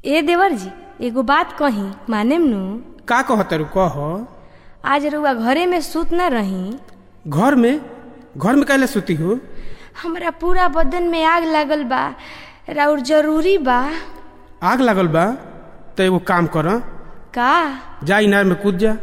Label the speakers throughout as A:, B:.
A: ए देवर जी एगो बात कही मानेम नु
B: का कहतरू कह
A: आज रउआ घरे में सूत न रही
B: घर में घर में कैले सुती हो
A: हमरा पूरा बदन में आग लागल बा राउर जरूरी बा
B: आग लागल बा तो एगो काम कर
A: का
B: जा इनार में कूद जा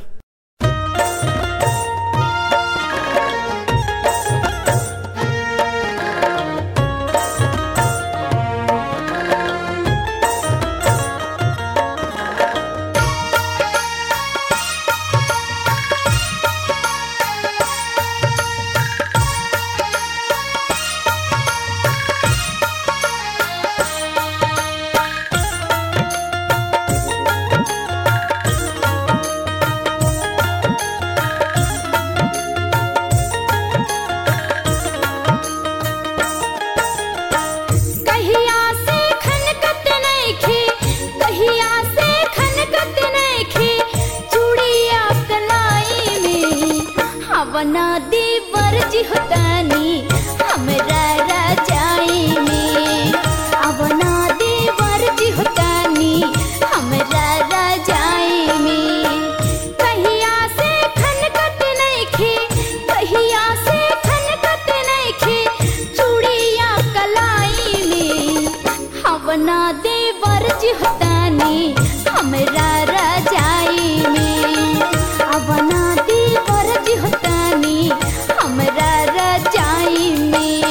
C: कहिया से खनकत नइखे कहिया से खनकत नइखे चूड़िया कलाई में हवना देवर जी होतानी हमरा राजाई में हवना देवर जी होतानी हमरा राजाई में कहिया से खनकत नइखे कहिया से खनकत नइखे चूड़िया कलाई में हवना देवर जी होतानी हमरा राजाई में हवना देवर जी होतानी हमरा राजाई में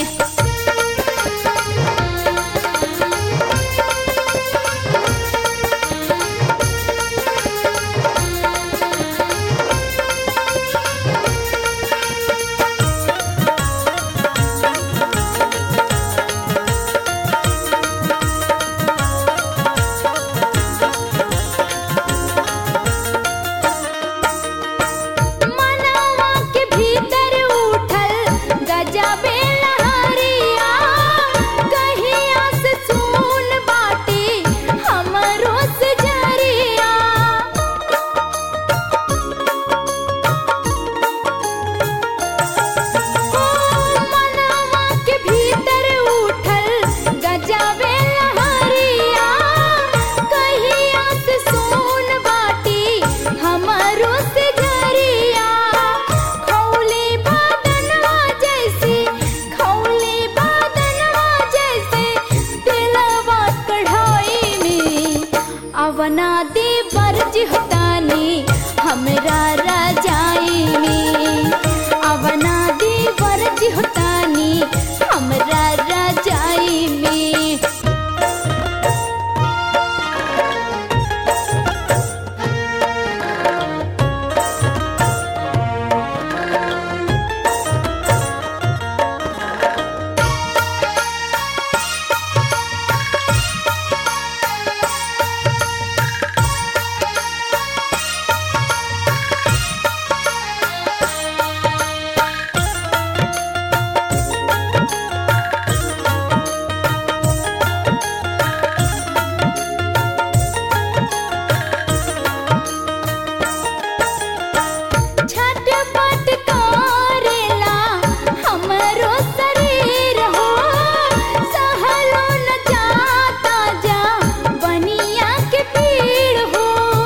C: मनवा के भीतर उठल गजबे लहरिया कहिया से सुन बाटे हमरो से जरिया ओ मनवा के भीतर उठल गजबे लहरिया कहिया से सुन बाटे हमरो से जरिया खौले बादनवा जैसे खौले बादनवा जैसे दिलवा कढ़ाई में अवना देवर जी होतानी हमरा राजाई में अवना देवर जी होतानी हमरा राजाई में झटपट करेला हमरो शरीर हो सहलो न जाता जा बनिया के पीड़ हो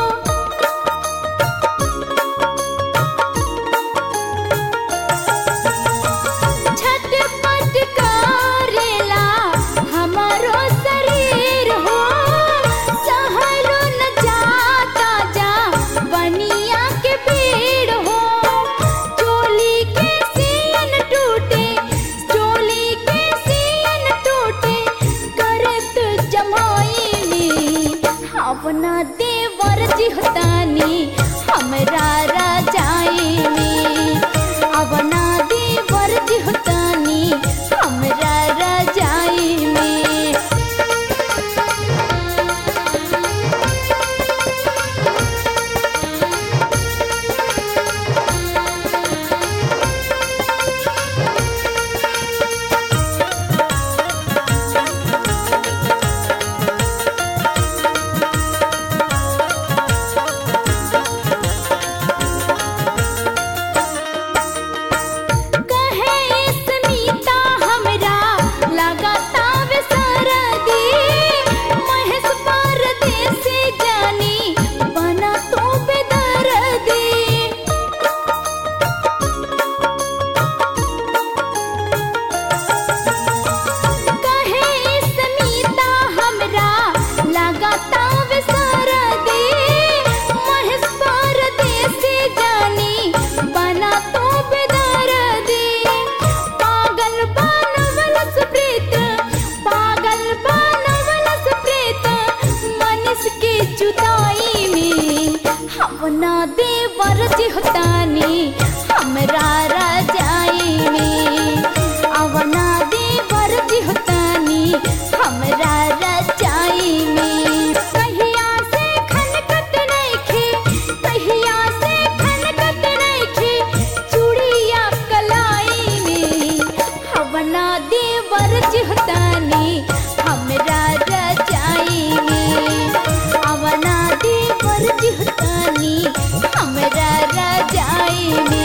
C: झटपट करेला हमरो शरीर हो सहलो न जाता जा बनिया के पीड़ हो चोली के सियन टूटे चोली के सियन टूटे करत जमाई में अपना देवर जी होतानी हमरा राजाई में अपना देवर जी होतानी हमरा राजाई में अवना देवर जिहतानी हमरा रजाई में अवना देवर जिहतानी हमरा रजाई में कहिया से खनकत नइखे कहिया से खनकत नइखे चूड़िया कलाई में अवना देवर जिहतानी हमरा रजाई में अवना देवर जिहतानी हमरा रजाई में